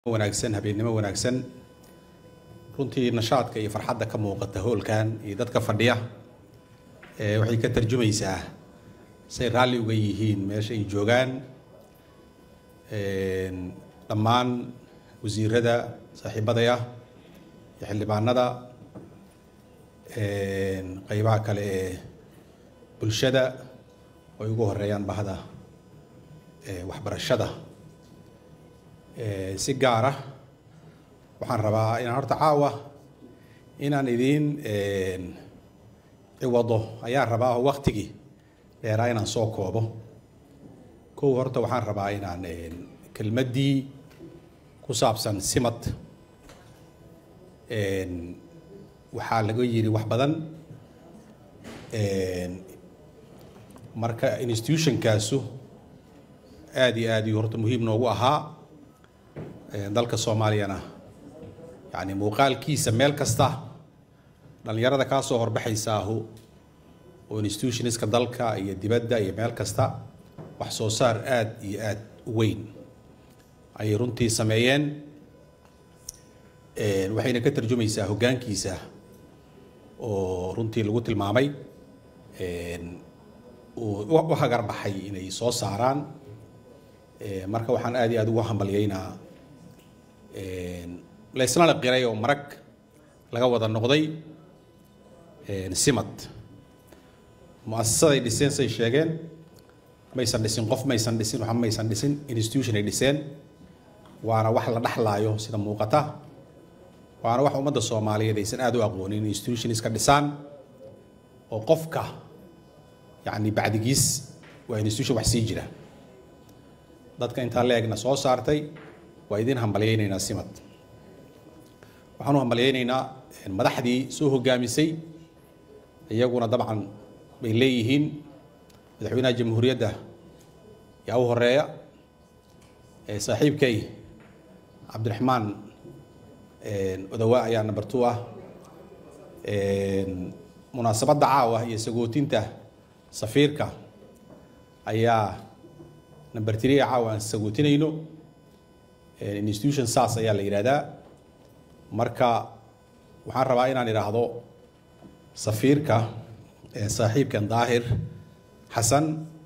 wanaagsan habeennimo wanaagsan runtii nashaadka iyo farxadda ka muuqata hoolkan iyo dadka fadhiya ee waxay ka tarjumaysaa say raalli uga yihiin meesha ay joogaan dhammaan wasiirada saaxiibadaya iyo xildhibaanada qeybaha kale ee bulshada oo ay ugu horeeyaan bahda waxbarashada si gaara waxaan rabaa inaan horta caawa inaan idiin ciwado ayaan rabaa oo waktigii dheeraa inaan soo koobo kow horta waxaan rabaa inaan kelmaddii ku saabsan simad waxaa laga yidhi wax badan marka institutionkaasu aada iyo aad iyo horta muhiim noogu ahaa dalka soomaaliyana yani muuqaalkiisa meel kasta dhalinyarada kaa soo horbaxaysaahu oo institutionska dalka iyo dibadda iyo meel kasta wax soo saar aada iyo aada u weyn ayay runtii sameeyeen waxayna ka tarjumaysaa hoggaankiisa oo runtii lagu tilmaamay u hagarbaxay inay soo saaraan marka waxaan aada iyo aada ugu hambalyaynaa layslana qiray oo marag laga wada noqday simad mu-asasaday dhiseen say sheegeen maysan dhisin qof maysan dhisin waxa maysan dhisin institution ay dhiseen waana wax la dhaxlaayo sida muuqata waana wax ummadda soomaaliyeed aysan aada u aqoonin institution iska dhisaan oo qofka yacni bacdigiis waa institution wax sii jira dadka intaa la-egna soo saartay waa idin hambalyaynaynaa simad waxaan u hambalyaynaynaa madaxdii soo hogaamisay iyaguna dabcan bay leeyihiin madaxweynaha jamhuuriyadda yaa u horeeya saaxiibkay cabdiraxmaan odawa ayaa number two ah munaasabadda caawa iyo sagootinta safiirka ayaa number three caawa aan sagootinayno institution saas ayaa la yidhahdaa marka waxaan rabaa inaan idhaahdo safiirka saaxiibkan daahir xasan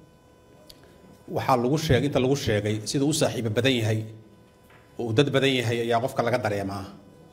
waxaa lagu sheegay inta lagu sheegay siduu u saaxiibo badan yahay oo uu dad badan yahay ayaa qofka laga dareemaa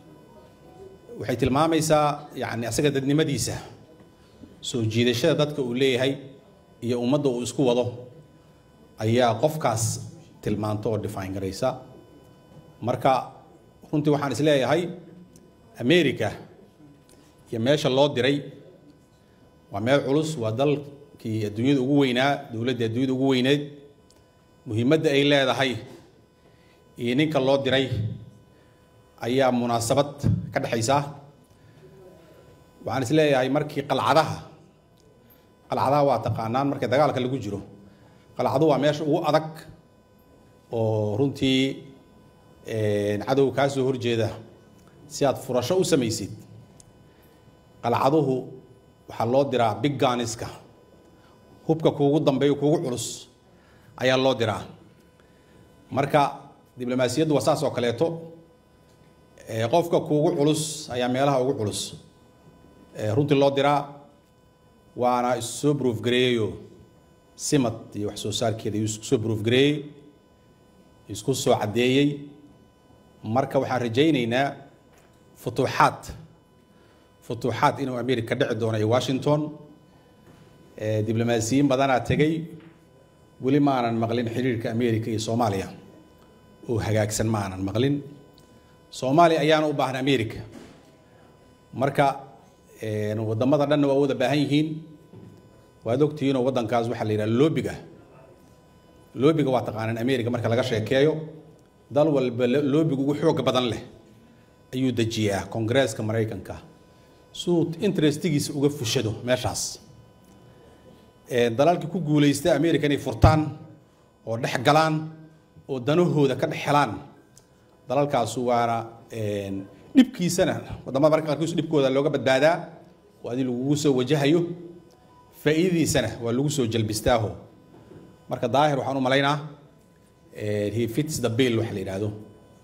waxay tilmaamaysaa yacni asaga dadnimadiisa soo jiidashada dadka uu leeyahay iyo ummadda uu isku wado ayaa qofkaas tilmaanto oo define garaysa marka runtii waxaan is leeyahay america iyo meesha loo diray waa meel culus waa dalkii adduunyada ugu weynaa dowladdii adduunyada ugu weyneed muhiimadda ay leedahay iyo ninka loo diray ayaa munaasabad ka dhexaysa waxaan is leeyahay markii qalcadaha qalcadaha waa taqaanaan markii dagaalka lagu jiro qalcadu waa meesha ugu adag oo runtii cadow kaa soo horjeeda si aad furasho u samaysid qalcaduhu waxaa loo diraa big ganiska hubka kuugu dambeeyo kuugu culus ayaa loo diraa marka diblomaasiyaddu waa saas oo kaleeto qofka kuugu culus ayaa meelaha ugu culus runtii loo diraa waana issoo brof gareeyeyo simad iyo wax soo saarkeeda iyuu isku soo brof gareeyey isku soo caddeeyey marka waxaan rajaynaynaa futuuxaad futuuxaad inuu america dhici doono iyo washington diblomaasiyiin badanaa tegay weli ma aanan maqlin xiriirka america iyo soomaaliya oo hagaagsan ma aanan maqlin soomaaliya ayaana u baahan america marka wadamada dhanna waa wada baahan yihiin waad ogtihiinoo waddankaas waxaa la yidhaha loobiga loobiga waa taqaanaan america marka laga sheekeeyo dal walba loobiga ugu xooga badan leh ayuu dejiyaa kongareeska maraykanka suu interestigiisa uga fushado meeshaas dalalkii ku guulaysta america inay furtaan oo dhex galaan oo danahooda ka dhex helaan dalalkaasu waana dhibkiisana wadamada marka qaarkiisu dhibkooda looga badbaadaa oo adi lagugu soo wajahayo faa'iidadiisana waa lagu soo jalbistaaho marka daahir waxaan u malaynaa he fits the bill waxa la yidhaahdo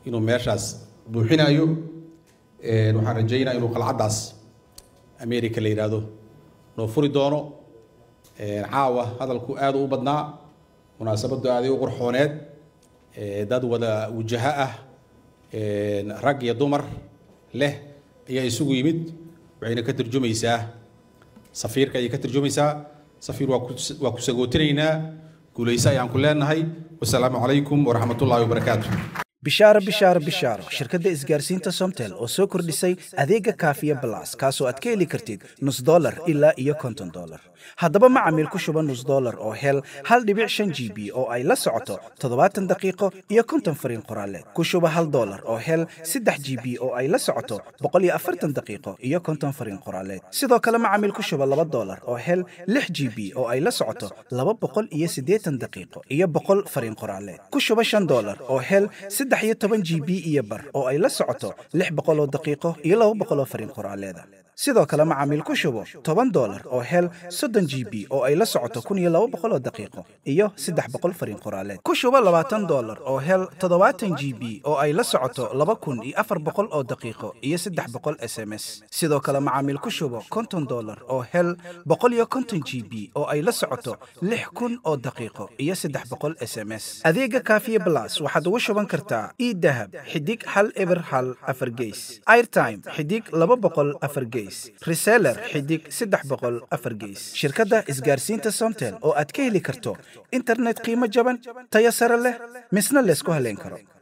inuu meeshaas buuxinayo waxaan rajaynaa inuu qalcaddaas america la yidhaahdo noo furi doono caawa hadalku aad u badnaa munaasabaddu aaday u qurxooneed dad wada wajaho ah rag iyo dumar leh ayaa isugu yimid waxayna ka tarjumaysaa safiirka ayay ka tarjumaysaa safiir waa ku waa ku sagootinaynaa guulayso ayaan ku leenahay wasalaamu calaykum waraxmat ullahi wabarakaatu bishaaro bishaaro bishaaro shirkadda isgaarsiinta somtel oo soo kordhisay adeega kaafiya balas kaasoo aad ka heli kartid nus dolar ilaa iyo konton dolar haddaba macamiil ku shuba nus dolar oo hel hal dhibic shan g b oo ay la socoto toddobaatan daqiiqo iyo konton fariin qoraaleed ku shuba hal dolar oo hel saddex g b oo ay la socoto boqol iyo afartan daqiiqo iyo konton fariin qoraaleed sidoo kale macamiil ku shuba laba dolar oo hel lix g b oo ay la socoto laba boqol iyo siddeetan daqiiqo iyo boqol fariin qoraaleed ku shuba shan dolar oo hel saddex iyo toban g b iyo bar oo ay la socoto lix boqol oo daqiiqo iyo laba boqol oo fariin qoraaleeda sidoo kale macaamiil ku shubo toban dolar oo hel soddon g b oo ay la socoto kun iyo laba boqol oo daqiiqo iyo saddex boqol fariin qoraaleed ku shubo labaatan dolar oo hel toddobaatan g b oo ay la socoto laba kun iyo afar boqol oo daqiiqo iyo saddex boqol s m s sidoo kale macaamiil ku shubo konton dolar oo hel boqol iyo konton g b oo ay la socoto lix kun oo daqiiqo iyo saddex boqol s m s adeega kaafiye blas waxaad ugu shuban kartaa idahab xidig hal eber hal afar geys airtime xidig laba boqol afar geys reseller xidig saddex boqol afar geys shirkadda isgaarsiinta somtel oo aad ka heli karto internet qiimo jaban tayo sare leh misna laysku haleyn karo